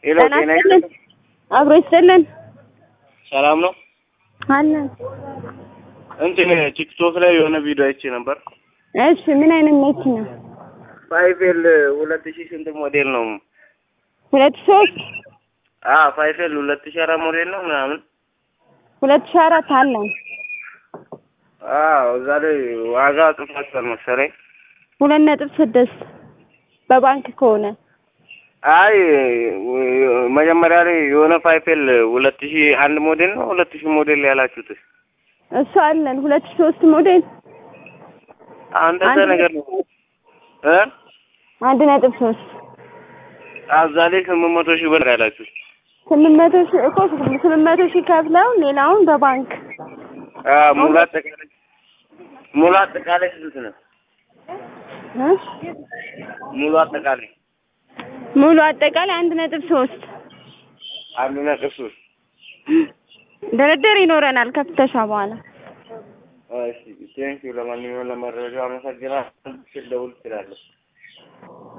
ሄሎ ጤና ጤና ይስጥልን። አብሮ ይስጥልን ሰላም ነው። አለን። እንትን ቲክቶክ ላይ የሆነ ቪዲዮ አይቼ ነበር። እሺ ምን አይነት መኪና? ፋይፌል ሁለት ሺህ ስንት ሞዴል ነው? ሁለት ሶስት አ ፋይፌል ሁለት ሺህ አራት ሞዴል ነው ምናምን። ሁለት ሺህ አራት አለን። አዎ እዛ ላይ ዋጋ ጽፋችኋል መሰለኝ። ሁለት ነጥብ ስድስት በባንክ ከሆነ አይ መጀመሪያ ላይ የሆነ ፋይፌል ሁለት ሺህ አንድ ሞዴል ነው ሁለት ሺህ ሞዴል ያላችሁት እሱ አለን። ሁለት ሺህ ሶስት ሞዴል እንደዛ አንድ ነገር ነው እ አንድ ነጥብ ሶስት እዛ ላይ ስምንት መቶ ሺህ ብር ያላችሁ ስምንት መቶ ሺህ እኮ ስምንት መቶ ሺህ ከፍለው ሌላውን በባንክ አ ሙሉ አጠቃላይ ሙሉ አጠቃላይ ስንት ነው? እ? ሙሉ አጠቃላይ ሙሉ አጠቃላይ አንድ ነጥብ ሶስት አንድ ነጥብ ሶስት ድርድር ይኖረናል ከፍተሻ በኋላ እሺ ቴንኪው። ለማንኛውም ለመረጃው አመሰግናለሁ። ስልክ ደውል ትችላለህ።